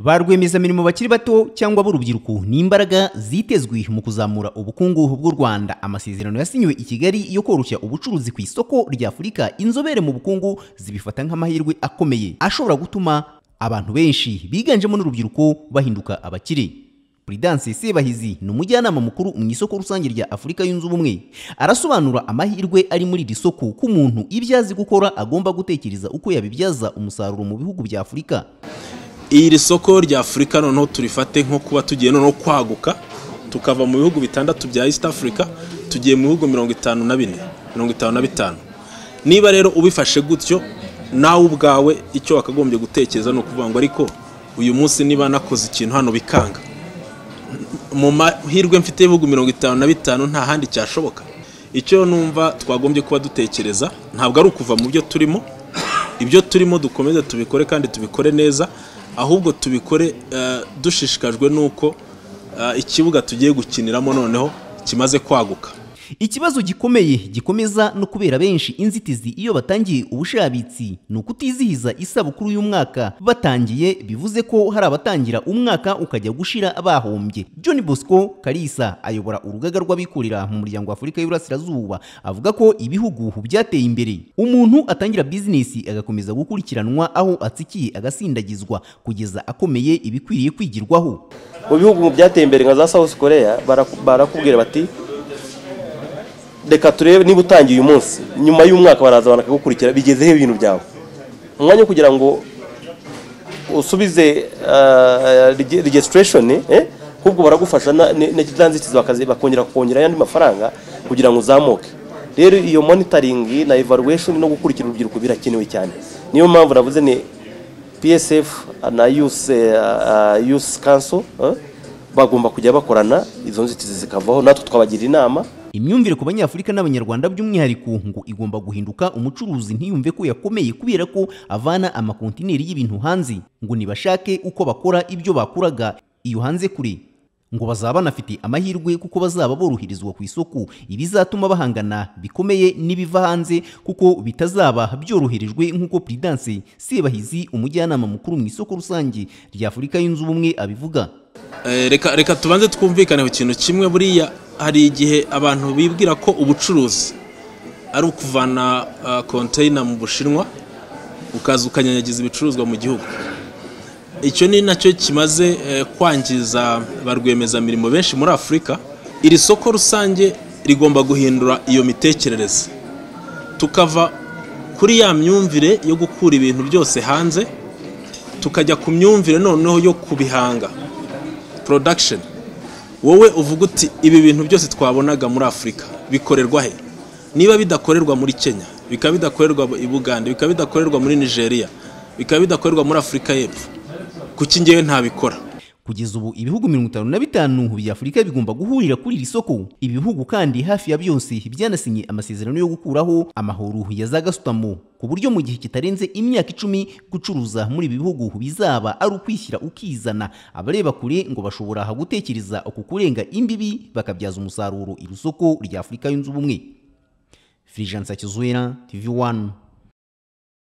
ba rwiyemezamirimo bakiri bato cyangwa b'urubyiruko ni imbaraga zitezwe mu kuzamura ubukungu bw'u Rwanda amasezerano yasinywe i Kigali yo koroshya ubucuruzi ku isoko rya Afurika inzobere mu bukungu zibifata nk'amahirwe akomeye ashobora gutuma abantu benshi biganjemo n'urubyiruko bahinduka abakire Prudence Sebahizi ni umujyanama mukuru mu isoko rusange rya Afurika yunze ubumwe arasobanura amahirwe ari muri iri soko ko umuntu ibyo azi gukora agomba gutekereza uko yabibyaza umusaruro mu bihugu bya Afurika iri soko rya afurika noneho turifate nko kuba tugiye noneho kwaguka tukava mu bihugu bitandatu bya east africa tugiye mu bihugu mirongo itanu na bine mirongo itanu na bitanu niba rero ubifashe gutyo nawe ubwawe icyo wakagombye gutekereza ni ukuvuga ngo ariko uyu munsi niba nakoze ikintu hano bikanga mu mahirwe mfite ibihugu mirongo itanu na bitanu nta handi cyashoboka icyo numva twagombye kuba dutekereza ntabwo ari ukuva mu byo turimo ibyo turimo dukomeze tubikore kandi tubikore neza ahubwo tubikore dushishikajwe n'uko ikibuga tugiye gukiniramo noneho kimaze kwaguka ikibazo gikomeye gikomeza no kubera benshi inzitizi iyo batangiye ubushabitsi ni ukutizihiza isabukuru y'umwaka batangiye bivuze ko hari abatangira umwaka ukajya gushira bahombye john bosco karisa ayobora urugaga rw'abikorera mu muryango wa afurika y'uburasirazuba avuga ko ibihugu byateye imbere umuntu atangira bizinesi agakomeza gukurikiranwa aho atsikiye agasindagizwa kugeza akomeye ibikwiriye kwigirwaho mu bihugu byateye imbere nka za south korea barakubwira bati reka turebe niba utangiye uyu munsi nyuma y'umwaka baraza bakagukurikira bigezeho ibintu byawe umwanya wo kugira ngo usubize regisiterashoni ahubwo baragufasha nzitizi bakongera kongera ayandi mafaranga kugira ngo uzamuke rero iyo monitoringi na evaluation no gukurikira urubyiruko birakenewe cyane niyo mpamvu navuze ni psf na yusi kanso bagomba kujya bakorana izo nzitizi zikavaho natwe twabagira inama imyumvire ku banyafurika n'abanyarwanda by'umwihariko ngo igomba guhinduka umucuruzi ntiyumve ko yakomeye kubera ko avana amakontineri y'ibintu hanze ngo nibashake uko bakora ibyo bakuraga iyo hanze kure ngo bazaba banafite amahirwe kuko bazaba boroherezwa ku isoko ibizatuma bahangana bikomeye n'ibiva hanze kuko bitazaba byoroherejwe nk'uko Prudence Sebahizi umujyanama mukuru mu isoko rusange rya Afurika yunze ubumwe abivuga reka reka tubanze twumvikane ku kintu kimwe buriya hari igihe abantu bibwira ko ubucuruzi ari ukuvana konteyina mu bushinwa ukaza ukanyanyagiza ibicuruzwa mu gihugu icyo ni nacyo kimaze kwangiza ba rwiyemezamirimo benshi muri afurika iri soko rusange rigomba guhindura iyo mitekerereze tukava kuri ya myumvire yo gukura ibintu byose hanze tukajya ku myumvire noneho yo kubihanga production wowe uvuga uti ibi bintu byose twabonaga muri afurika bikorerwa he niba bidakorerwa muri kenya bikaba bidakorerwa i bugande bikaba bidakorerwa muri nigeria bikaba bidakorerwa muri afurika y'epfo kuki ngewe ntabikora kugeza ubu ibihugu mirongo itanu na bitanu bya afurika bigomba guhurira kuri iri soko ibi bihugu kandi hafi ya byose byanasinye amasezerano yo gukuraho amahoro ya za gasutamo ku buryo mu gihe kitarenze imyaka icumi gucuruza muri ibi bihugu bizaba ari ukwishyira ukizana abareba kure ngo bashobora gutekereza ku kurenga imbibi bakabyaza umusaruro iri soko rya afurika yunze ubumwe firijansa kizuwera tv wani